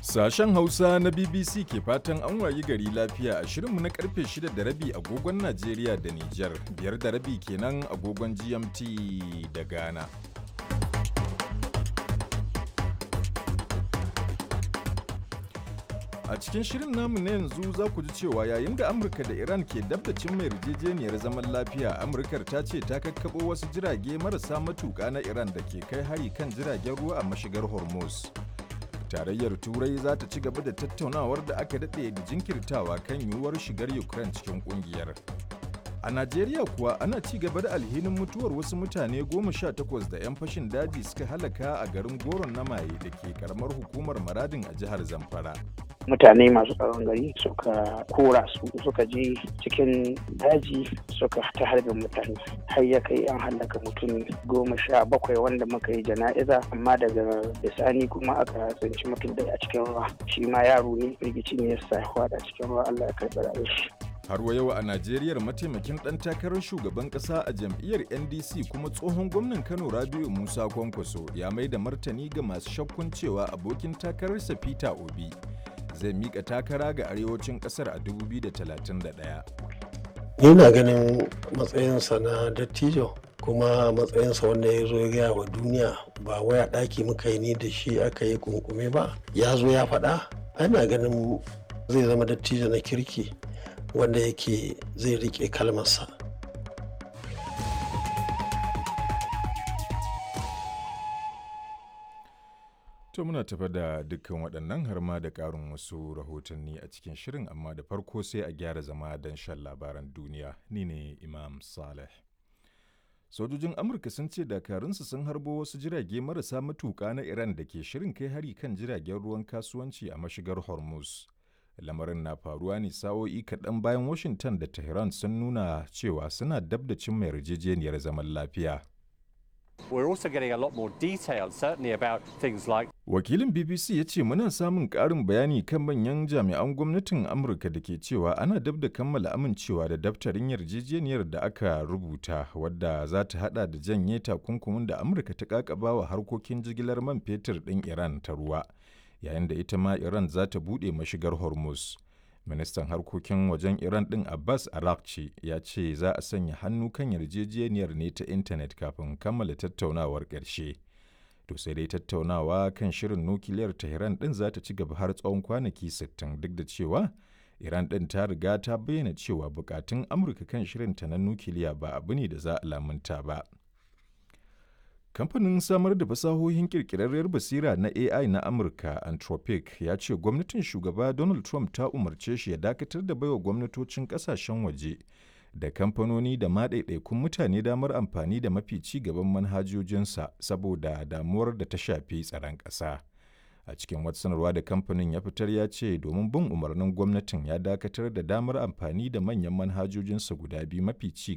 Sashen Hausa na BBC ke fatan an wayi gari lafiya a shirinmu na karfe 6 da rabi agogon Najeriya da Nijar, biyar da rabi kenan agogon GMT da Ghana. A cikin shirin namu na yanzu za ku ji cewa yayin da Amurka da Iran ke dabtacin mai yarjejeniyar zaman lafiya, Amurkar ta ce ta kakkaɓo wasu jirage marasa matuƙa na Iran da ke kai hari kan jiragen ruwa a mashigar Hormuz. Tarayyar Turai za ta ci gaba da tattaunawar da aka daɗe da jinkirtawa kan yiwuwar shigar Ukraine cikin ƙungiyar. A Najeriya kuwa ana ci gaba da alhinin mutuwar wasu mutane goma sha takwas da 'yan fashin daji suka halaka a garin Goron na Maye da ke karamar hukumar Maradin a jihar Zamfara. mutane masu tsaron gari suka kora su suka je cikin daji suka ta harbin mutane har ya kai an hallaka mutum goma sha bakwai wanda muka yi jana'iza amma daga bisani kuma aka tsinci mutum da a cikin ruwa shi ma yaro ne rigici ne ya sa da cikin ruwa Allah ya karɓi rayuwar shi Har wa yau a Najeriya mataimakin ɗan takarar shugaban ƙasa a jam'iyyar NDC kuma tsohon gwamnan Kano Rabiu Musa Kwankwaso ya mai da martani ga masu shakkun cewa abokin takararsa Peter Obi zai mika takara ga arewacin kasar a 2031. Yana ganin matsayinsa na dattijo kuma matsayinsa wanda ya zo ya gaya wa duniya ba waya ɗaki muka yi ni da shi aka yi kunkume ba ya zo ya faɗa ana ganin zai zama dattijo na kirki wanda yake zai riƙe kalmarsa. To muna tafa da dukkan waɗannan har ma da ƙarin wasu rahotanni a cikin shirin amma da farko sai a gyara zama don shan labaran duniya ni ne Imam Saleh. Sojojin Amurka sun ce dakarunsu sun harbo wasu jirage marasa matuƙa na Iran da ke shirin kai hari kan jiragen ruwan kasuwanci a mashigar Hormuz. Lamarin na faruwa ne sa'o'i kaɗan bayan Washington da Tehran sun nuna cewa suna dab da cimma yarjejeniyar zaman lafiya. We're also getting a lot more detail, certainly about things like. Wakilin BBC ya ce muna samun ƙarin bayani kan manyan jami'an gwamnatin Amurka da ke cewa ana dab da kammala amincewa da daftarin yarjejeniyar da aka rubuta wadda za ta hada da janye takunkumin da Amurka ta kakaba wa harkokin jigilar man fetur ɗin Iran ta ruwa, yayin da ita ma Iran za ta buɗe mashigar Hormuz. ministan harkokin wajen iran din abbas arakci ya ce za a sanya hannu kan yarjejeniyar ne ta intanet kafin kammala tattaunawar ƙarshe to sai dai tattaunawa kan shirin nukiliyar tehran din za ta ci gaba har tsawon kwanaki 60 duk da cewa iran din ta riga ta bayyana cewa bukatun amurka kan shirinta na nukiliya ba abu ne da za a lamunta ba Kamfanin samar da fasahohin kirkirarriyar basira na AI na Amurka, Anthropic, ya ce gwamnatin shugaba Donald Trump ta umarce shi ya dakatar da baiwa gwamnatocin kasashen waje da kamfanoni da maɗaiɗaikun mutane damar amfani da mafi ci gaban manhajojinsa saboda damuwar da ta shafi tsaron ƙasa. A cikin wata sanarwa da kamfanin ya fitar ya ce domin bin umarnin gwamnatin ya dakatar da damar amfani da manyan manhajojinsa guda biyu mafi ci